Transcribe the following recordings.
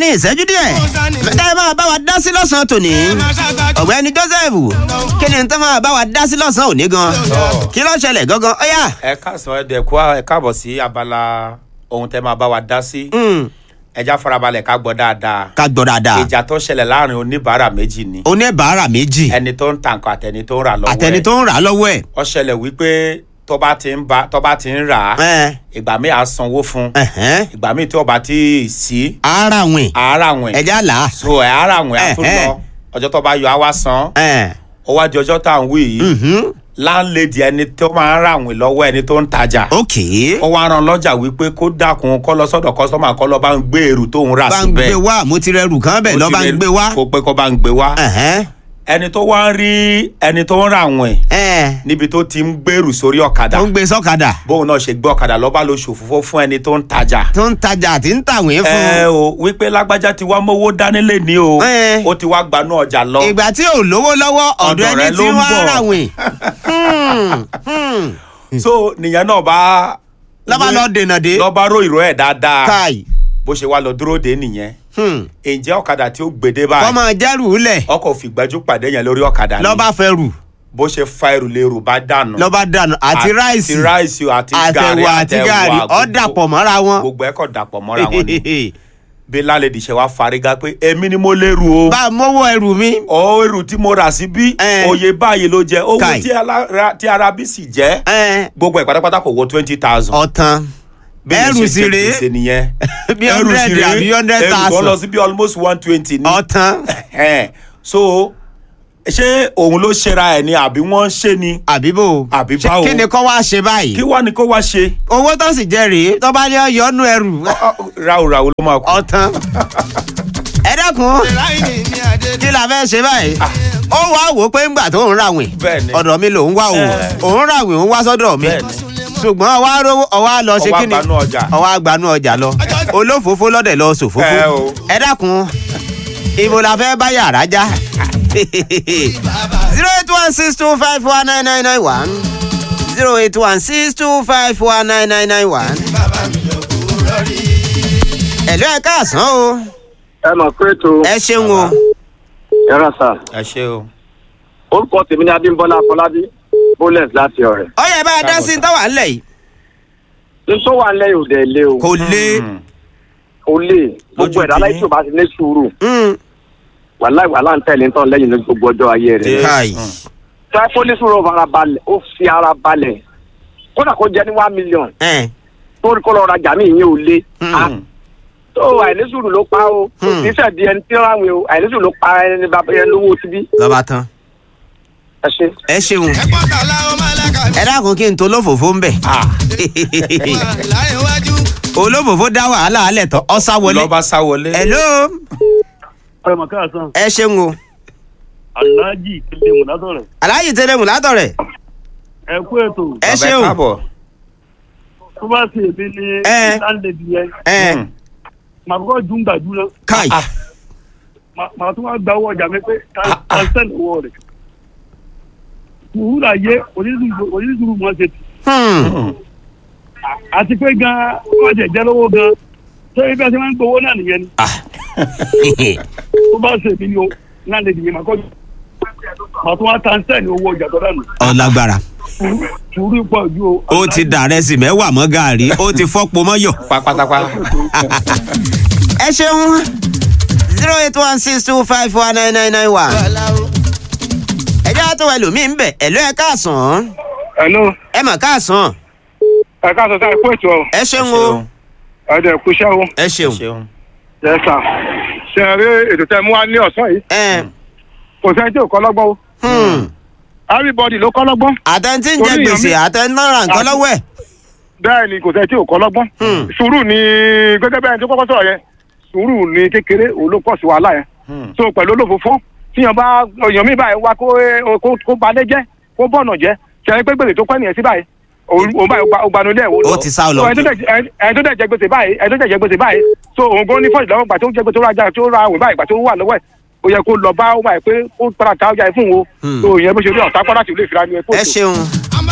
láàrin ìṣẹ́jú díẹ̀ mẹ́ta ẹ máa bá wa dá sí lọ́sàn-án tòní ọ̀gbẹ́ni joseph kí ni tó máa bá wa dá sí lọ́sàn-án òní gan kí ló ṣẹlẹ̀ gangan ọ̀yà. ẹ káàsán ẹ dẹ̀kú ẹ káàbọ̀ sí abala ohun tẹ́ máa bá wa dá sí ẹja farabalẹ̀ ká gbọ́ dáadáa ká gbọ́ dáadáa ìjà tó ṣẹlẹ̀ láàrin oníbàárà méjì ni oníbàárà méjì ẹni tó ń ta nǹkan àtẹni tó ń rà lọ́wọ́ ẹ̀ àtẹni tó ń rà á lọ́wọ́ ẹ̀. ó ṣẹlẹ̀ wípé tó bá ti ń ba tó bá ti ń rà á ẹ̀ ìgbà míì á sanwó fún ẹ̀hẹ́n. ìgbà míì tí ó bá ti sí ara wìn àárà wìn ẹja là á. so ẹ̀ àárà wìn á tún Ẹ̀hẹ́. lọ ọjọ́ tó bá yọ á wá san ẹ̀ ó wá di ọjọ́ tá à ń wí yìí mhm. láńlẹ́dì ẹni tó máa ń rà wìn lọ́wọ́ ẹni tó ń tajà ok ó wá ran lọ́jà wípé kó dákun kó lọ sọ́dọ̀ kọ́sọ́mà kó lọ bá ń gbé èrú tó ń rà bá ń síbẹ̀ gbé wá mo ti rẹrù kan bẹ́ẹ̀ lọ́ bá ń gbé wá. kó pé kó bá ń gbé wá ẹ̀hẹ́n. ẹni tó wá ń rí ẹni tó ń rà wìn ẹ̀ níbi tó ti ń gbèrú sórí ọ̀kadà tó ń gbé sọ́kadà bóun náà ṣe gbé ọ̀kadà lọ́ba ló ṣòfófó fún ẹni tó ń tajà tó ń tajà àti ń tàwé ẹ fún. o wípé lágbájá ti wá mówó dánilé ní o Ẹ. ó ti wá gbanú ọjà lọ ìgbà tí ò lówó lọ́wọ́ ọ̀dọ̀ Ọ̀dọ̀ ẹni rẹ tí ló ń wọ́n bọ̀. rà wìn. Hmm, hmm. so nìyẹn náà bá lọ́ba lọ dènà dé. lọ́ba ró ìró ẹ̀ dáadáa káì. bó ṣe wá lọ dúró dé nìyẹn Hmm. ǹjẹ́ ọ̀kadà tí ó gbèdé báyìí kọ́mọ jẹ́rù lẹ̀ ọkọ̀ fìgbẹ́jú pàdé yẹn lórí ọ̀kadà ni lọ́ba fẹ́ rù bó ṣe fa ẹrù lérò bá dànù. lọ́ba dànù àti ráìsì àti ráìsì àti gàrí àtẹ̀wà àti gàrí ọ̀ gbogbo- dàpọ̀ mọ́ra wọn. gbogbo ẹ̀ kọ̀ dàpọ̀ mọ́ra wọn ni bí lálẹ́dì ṣe wá fariga pé èmi ni mo lérò o bá a mọ́wọ́ ẹrù mi. ọ èrò tí mo rà sí bí Ẹ. òye báyìí ló jẹ owó Kai. tí alára- tí arábí sì jẹ ẹ̀, gbogbo ẹ̀ pátápátá kò wọ twenty thousand. ọ̀tàn ẹrù sì rèé nìyẹn bí Ẹrù sì hundred rèé, àbí hundred ẹrù tó lọ thousand sí bí almost one twenty ní. ọ̀tàn Ẹ̀hẹ́n. so ṣé òun ló ṣera ẹ̀ ni àbí wọ́n ń ṣe ni àbíbò Àbí Ṣé- báwo? kí ni kọ́ wá ṣe báyìí kí wá ni kó wá ṣe owó tó sì jẹ rèé tó bá ní ọyọ́nù ẹrù ráúráú ló máa kú. ọ̀tàn ẹ dákun kí la fẹ́ ṣe báyìí ó wá wò ó pé ńgbà tó ń ràwìn Bẹ́ẹ̀ni. ọ̀dọ̀ mi lòún wá o Ẹ. òun ràwìn òun wá sọ́dọ̀ mi Bẹ́ẹ̀ni. ṣùgbọ́n ọwọ́ rówó ọwọ́ lọ ṣe Ọwọ́ kí ni agbanú ọjà. ọwọ́ agbanú ọjà lọ olófòófó lọ́dẹ̀ lọ sòfófó Ẹ o. ẹ dákun ibo la fẹ́ bá yàrá já zero eight one six two five one nine nine nine one zero eight one six two five one nine nine nine one. ẹ̀lú ẹ̀ káàsán o ẹ mọ̀ pé ètò ẹ ṣeun o ẹ̀rọ sà ẹ ṣe o. orúkọ tèmi ní adébọ́lá afọlábí bólẹ̀s láti ọ̀rẹ́. ọyẹ bá a dá sí tọ́wà ńlẹ̀ yìí ní tó wà nílẹ̀ yóò dẹ̀ lé o kò lé Mm. kò lè gbogbo Lójú ẹ̀dá tèmi. láì tó bá ti ní sùúrù Mm. wàláì wàhálà ń tẹ̀lé tán lẹ́yìn ní gbogbo ọjọ́ ayé rẹ̀. Dé. káì Mm. tó ẹ fún ní sùúrù ó fara balẹ̀ ó fi ara balẹ̀ kódà kó jẹ́ ní one million ẹ̀ tó rí kó lọ rajà mí ìyẹn ò lé. Mm. Ah, tó àìní sùúrù ló pa o Hmm. kì í ṣẹ̀dí ẹni tí ó ráwìn o àìní sùúrù ló pa ẹni bàbá yẹn lówó tibí lọ́ba tán ẹ ṣe. ẹ ṣeun ẹ dákun kí n tó olófòfó ń bẹ̀ Ah, olófòfó dá wàhálà alẹ̀ tán ọ̀sá wọlé lọ́ba sá wọlé. hello ọmọ káàsán ẹ ṣeun o aláàjì kílé mùnátọ̀rẹ̀ aláyè tẹlẹmù látọ̀rẹ̀ ẹ kú ètò ẹ Bàbá ṣeun káàbọ̀. tó bá sì èmi ní Ẹ. láńlẹ́dì yẹn ẹ Mm. màá kọ́kọ́ dùn gbàdú náà káì Ah. Màá- màá tún wá gba owó ọjà mi pé kàńsẹ́n owó rẹ̀ wúrà yé onídùúrú mọ́ ṣe tì Hmm. àti pé gan wọ́n jẹ̀ jẹ́ lówó gan tó ibẹ̀ tí wọ́n ń gbowó náà nìyẹn ni Ah. tó bá sì èmi ní o láńlẹ́dì yẹn màá kọ́ màá tún wá kàńsẹ́n owó ọjà tó dànù ọlágbára sùúrù pọ̀ ju o. ó ti dàrẹ́ sí mẹ́wàá mọ́ gàárì ó ti fọ́pọ̀ mọ́yọ̀. pátápátá. ẹ ṣeun zero eight one six two five one nine nine nine one. ẹ jẹ́ àtọ́ ẹlòmíì ń bẹ̀ ẹ̀lú ẹ káàsán hello ẹ mà káàsán ẹ káàsán sáà kú ètò ẹ ṣeun o ẹ dẹ̀ kú iṣẹ́ o. ẹ ṣeun ṣeun. Yes sir. ṣe ẹ rí ètò tẹ mú wá ní ọ̀sán yìí ẹ kò sẹ́ni tí ò kọ́ lọ́gbọ́n o hmm. everybody ló kọ́ lọ́gbọ́n àtẹ̀ntì ń jẹ Orí gbèsè èèyàn àtẹ̀ntì náà ra nǹkan lọ́wọ́ ẹ̀. bẹ́ẹ̀ ni kò sẹ́ni tí ò kọ́ lọ́gbọ́n Hmm. sùúrù ni gẹ́gẹ́ bẹ́ẹ̀ tó kọ́kọ́ sọ̀rọ̀ yẹn sùúrù ni kékeré òun ló pọ̀ sí wàhálà yẹn Mm. so pẹ̀lú olófòfó tíyan bá èèyàn mi báyìí wá kó kó- kó balẹ̀ jẹ́ kó bọ̀nà jẹ́ ṣe é pé gbèsè tó pẹ́ nìyẹn sí báyìí òun òun báyìí ó gbanú ilé ẹ̀wọ̀ Ó ti sá lọ. so ẹni tó dẹ̀ jẹ- ẹni tó dẹ̀ jẹ gbèsè báyìí ẹni tó dẹ̀ jẹ gbèsè báyìí so òun gan ní fọ́ọ̀sì lọ́wọ́ gbà tó jẹ gbèsè tó rajà tó ra àwìn báyìí gbà tó wà lọ́wọ́ ẹ̀ ó yẹ kó lọ bá ó báyìí pé ó padà ta ọjà yìí fún wo Hmm. so ìyẹn bó ṣe rí ọ̀tá padà sí ilé ìfira ni ẹ kó ẹ ṣeun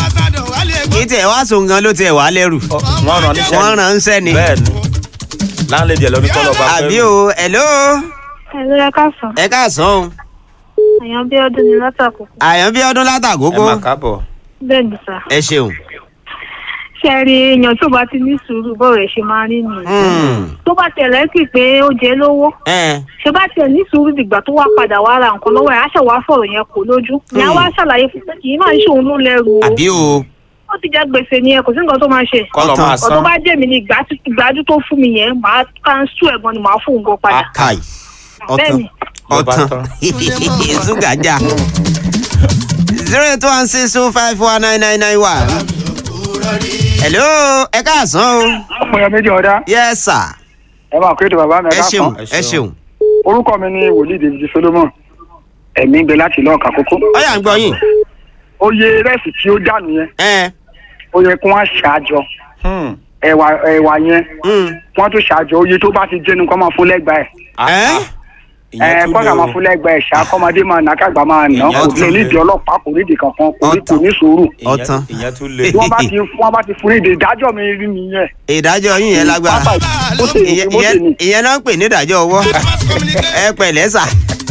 kì í tiẹ̀ wá sóun gan ló tiẹ̀ wá lẹ́rù Ọ, wọ́n rán níṣẹ́ wọ́n rán ń sẹ́ni bẹ́ẹ̀ ni láńlẹ́dì ẹ̀ lọ́ní kọ́lọ́ bá àbí o hello Ẹ̀rọ ẹ káàsán. ẹ káàsán o Àyàn bí ọdún ni látàkùkù. àyàn bí ọdún ẹ látàgógó má kábọ̀. Bẹ́ẹ̀ ni sà. ẹ ṣeun. Ṣé ẹ rí èèyàn tó bá ti ní sùúrù bọ́ọ̀ rẹ̀ ṣe máa rí nìyẹn. Hmm. Tó bá tẹ̀lé sí pé ó jẹ lówó. ẹ Ṣé bá tẹ̀ ní sùúrù dìgbà tó wá padà wá ra nǹkan lọ́wọ́ ẹ̀ á ṣẹ̀ wá fọ̀rọ̀ yẹn kò lójú. Ìyá wa ṣàlàyé fún pé kì í máa ń ṣòun ló lẹ́rù o. àbí o Ó ti jẹ́ gbèsè ni ẹ kò sí nǹkan tó máa ṣe. kọ́lọ̀ Ọ̀tàn. máa Ọ̀tọ̀ san. bá jẹ́ mi ni ìgbájú ìgbájú tó fún mi yẹn màá káńsù ẹ̀gbọ́n ni màá fún un gan padà. kai ọtán Bẹ́ẹ̀ni. Ló bá ọtán tán. ṣúgàjà zero eight one six two five four nine nine nine one. hello ẹ káàsán o ọmọ ya méjì ọ̀dá yes sir ẹ máa kó ètò bàbá mi ẹ ẹ ṣeun káàsán ẹ ṣeun orúkọ mi ni wòlíì david solomon ẹ̀mí ń bẹ láti lọ́ọ̀ka kókó ọyà ń gbọ́ yín oye rẹ́ẹ̀sì tí ó dànù yẹn ẹ ó yẹ kí wọ́n ṣàjọ Hmm. ẹ̀wà ẹ̀wà yẹn mm, wọ́n tún ṣàjọ oye tó bá ti jẹ́nu kọ́ máa fún lẹ́gbàá ẹ̀ Ah, Ẹ́? ah. Ìyẹn ẹ tún kọ́ńtà lé máa o. fún lẹ́gbàá ẹ̀ ṣá kọ́mọdé máa nà kágbà máa nà Ìyẹn kò tún lè lé. nídìí ọlọ́pàá kò nídìí kankan kò ní kò Ọ̀tàn. ní sùúrù Ìyẹn- Ọ̀tàn. ìyẹn tún lé. tí wọ́n bá ti wọ́n bá ti fún nídìí ìdájọ́ mi rí nìyẹn. ìdájọ́ yín yẹn lágbára Pápá ó sì ní ìyẹn ó sì ní. ìyẹn- ìyẹn náà ń pè ní ìdájọ́ ọwọ́ ẹ pẹ̀lẹ́ sà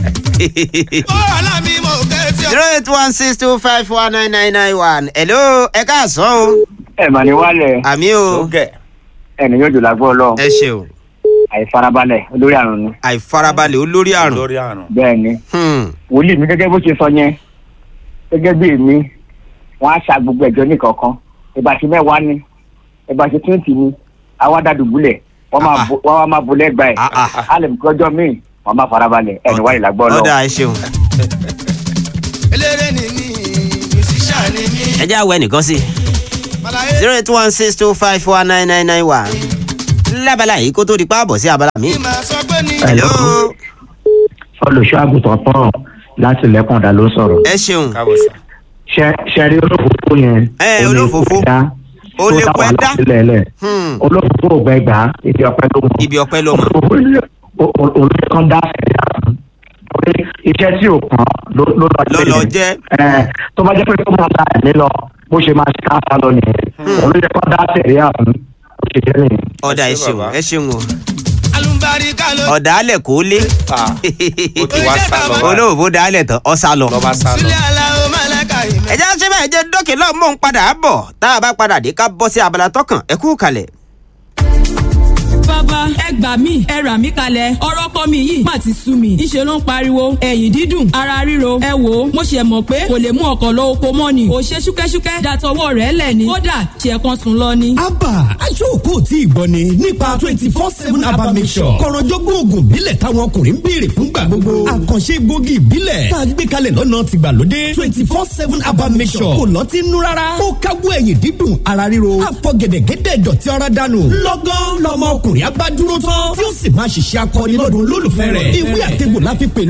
zero eight one six two five four nine nine nine one hello ẹ káàsán o ẹ mà ní wálẹ̀ àmì o Tó gẹ̀. ẹni yóò jù lágbó ọlọ́run ẹ ṣeun àìfarabalẹ̀ olórí àrùn ni àìfarabalẹ̀ olórí àrùn lórí àrùn. bẹ́ẹ̀ ni Hmm. wòlíì mi gẹ́gẹ́ bó ṣe sọ yẹn gẹ́gẹ́ bí èmi wọ́n á ṣa gbogbo ẹ̀jọ́ nìkọ̀ọ̀kan ìbàṣẹ mẹ́wàá ni ìbàṣẹ twenty ni àwa dàdùbúlẹ̀ wọ́n máa Ah, ah. bo- wọ́n á máa bo lẹ́gbàá ẹ̀ Ah, ah. á lè mú kọjọ́ míì wọ́n máa farabalẹ̀ ẹni wáyé lágbó ọlọ́run. ọ̀dà ẹ ṣeun. eléré ni mí musician ni mí. ẹ jẹ́ àwọ̀ ẹnìkan sí Àlàyé zero eight one six two five four nine nine nine one lábala yìí kó tó di páàbọ̀ sí abala mi. mi máa sọ pé ní. hello olùṣọ́ àgùntàn pọ́n láti lẹ́kọ̀ọ́dà ló sọ̀rọ̀. ẹ ṣeun káàbọ̀ sà. ṣe ṣe rí olófòfó yẹn. Ẹ, ó lè olófòfó. kó dá, Ó tó lè dá kó ẹ wàhálà dá. sílẹ̀ lẹ̀. Hmm. olófòfó ò gbẹ gbà á ibi ọpẹ ló mọ. ibi ọpẹ́ ló mọ. olófòfó yẹ- o- o- olóyè kan dá ẹ̀yà fún. Orí iṣẹ́ tí ò kàn ló ló lọ Ló lọ jẹ́. Ẹ, tó bá jẹ́ pé tó máa ta ẹ̀mí lọ bó ṣe máa ṣe káfá lọ nìyẹn. olóyè kan dá ẹ̀yà fún. ó ṣe jẹ́ nìyẹn. ọ̀dà ẹ Ẹ ṣé ṣeun bàbá. ẹ ṣeun o alùbáríkà ló. ọ̀dà alẹ̀ kó lé Ah, ó ti wá sá lọ. báyìí. olóòfó dá alẹ̀ tán ọ sá lọ. lọ́ba sá lọ. sílẹ̀ aláwọ̀ málẹ́kà ìmẹ̀. ẹ jẹ́ ṣé bẹ́ẹ̀ jẹ́ dókè lọ́ọ̀ mò ń padà bọ̀ tá a bá padà dé ká bọ́ sí abala tọkàn ẹ kú kalẹ̀. bàbá ẹ gbà mí ẹ rà mí kalẹ̀ ọ̀rọ̀ kọ́ mi yìí má ti sú mi ńṣe ló ń pariwo ẹ̀yìn dídùn ara ríro ẹ wò ó mo ṣe mọ̀ pé kò lè mú ọkọ̀ lọ oko mọ́ ni kò ṣe ṣúkẹ́ṣúkẹ́ dàtọwọ́ rẹ̀ lẹ̀ ni kódà ṣe kan sùn lọ ni. abba aṣọ́ọ̀kọ́ tí ìgbọ́ ni nípa twenty four seven abba mission kọ̀rọ̀jọ́gbọ́n oògùn ìbílẹ̀ táwọn ọkùnrin ń béèrè fúngbà gbogbo àkànṣe egbògi ìbílẹ̀ tá a gbé kalẹ̀ lọ́nà tìgbàlódé twenty four seven abba mission kò lọ́ọ́ ti nú rárá ó káwọ́ ẹ̀yìn dídùn ara ríro àfọ̀gẹ̀dẹ̀gẹ̀dẹ̀ dọ̀tí ara dànù lọ́gán lọmọ ọkùnrin abá dúró tán tí ó sì máa ṣiṣẹ́ akọni lọ́dún olólùfẹ́ rẹ̀ ìwé àtẹ̀gbò láfi pè